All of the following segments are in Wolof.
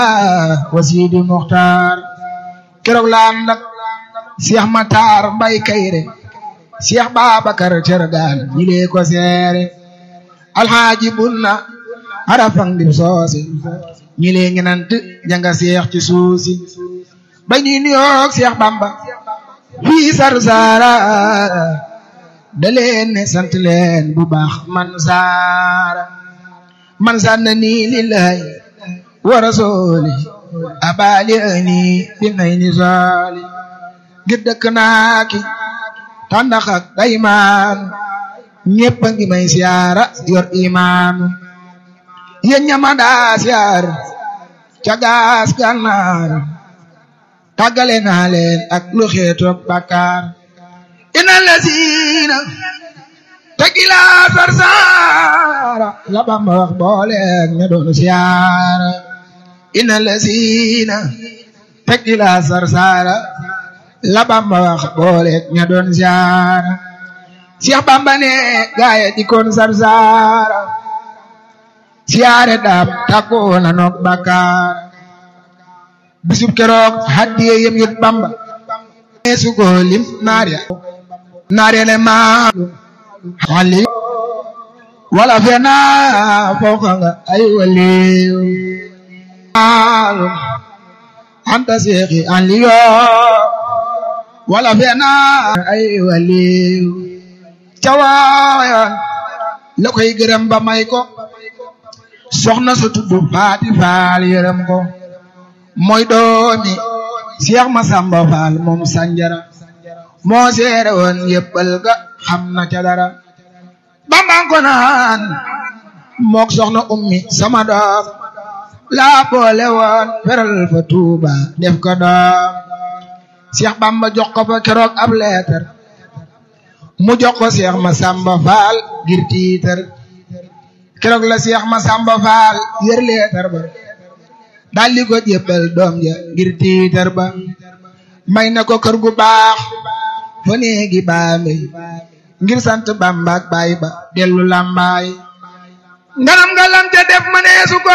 wasiidi muxtaar keroog la ànd ak Cheikh Matar Mbay Kayre Cheikh Babacar Cergaan ñi lee ko seere alxaaji bunna arafang dim soose ñi lee ngenant janga seex ci suusi ba ñuy nuyoog Cheikh Bamba fii Sarsara da leen ne sant leen bu baax man saara man sanna nii lillahi wa rasuli abali ani bi nay ni soli ngir dëkk naa ki tàndax ak daymaan ñépp a ngi may siyaara yor imaan yéen ñama daa siyaar ca gaas gànnaar tàggale naa leen ak lu xeetoog bàkkaar ina lasiina tegila sarsaara la Bamba wax booleeg ña doon siyaara ina lasiina tegila sarsaara la Bamba wax booleeg ña doon siyaara Cheikh Bamba ne gaaye di koon sarsaara siyaare daam tàggoo na noog bàkkaar bisub keroog haddiye yem yut Bamba neesu ko lim naar ya naar ya ne maa xali wala fena fooka nga ay waliw maalum anta seexi an liyo wala fena ay waliw cawaayan la koy gërëm ba may ko soxna su tudd faati faal yërëm ko mooy doomi Cheikh Masamba Faal moom sanjara moo seere woon yëppal ga xam na ca dara bambang ko naan mook soxna ummi sama doom laa boole woon feral fa tuuba def ko doom Cheikh Bamba jox ko fa keroog ab leetar mu jox ko Cheikh Masamba Faal ngir tiitar keroog la Cheikh Masamba Faal yër leetar ba daldi ko jébbal doom ja ngir tiitar ba may na ko kër gu baax fa néegi baambe ngir sant Bamba ak baay ba dellu làmbaay ngalam ngalam ja def maneesu ko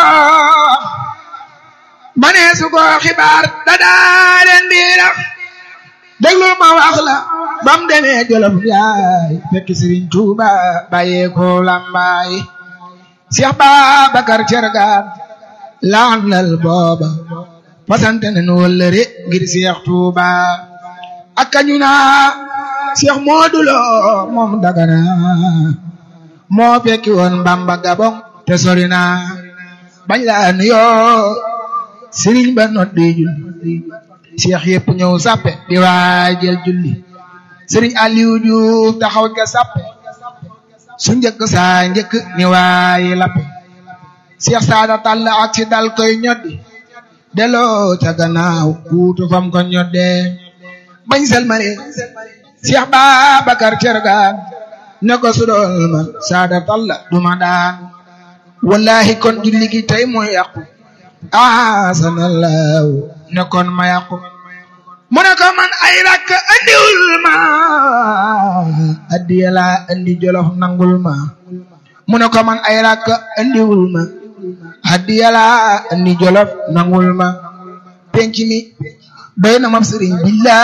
maneesu ko xibaar dadaa leen biirax déglul ma wax la bam demee jolof yaay fekk Sëriñ Tuuba bàyyee ko làmbaay Cheikh Babacar Cergaan laandal booba fasante nañu wëllëre ngir Cheikh Touba ak kañu naa Cheikh Modou Lo moom Dagana moo fekki woon Bamba Gabon te sori na bañ la nuyoo Serigne ba noddi julli Cheikh yëpp ñëw sappe di waajal julli Serigne Aliou Diouf taxaw ca sappe su njëkk saa njëkk ni waayi lappe Cheikh Saada Tall ak si dal koy ñoddi delloo ca gannaaw kuutu fam ko ñodde bañ selmale Cheikh Babacar Cergaan ne ko sudool ma Saada Tall duma daan wallahi kon julli gi tey mooy yàqu asanallahu ne kon ma yàqu mu ne ko man ay rakk andiwul ma addiya laa andi jolof nangul ma mu ne ko man ay rakk andiwul ma addiya laa andi jolof nangul ma penc mi doy na ma sëriñ billah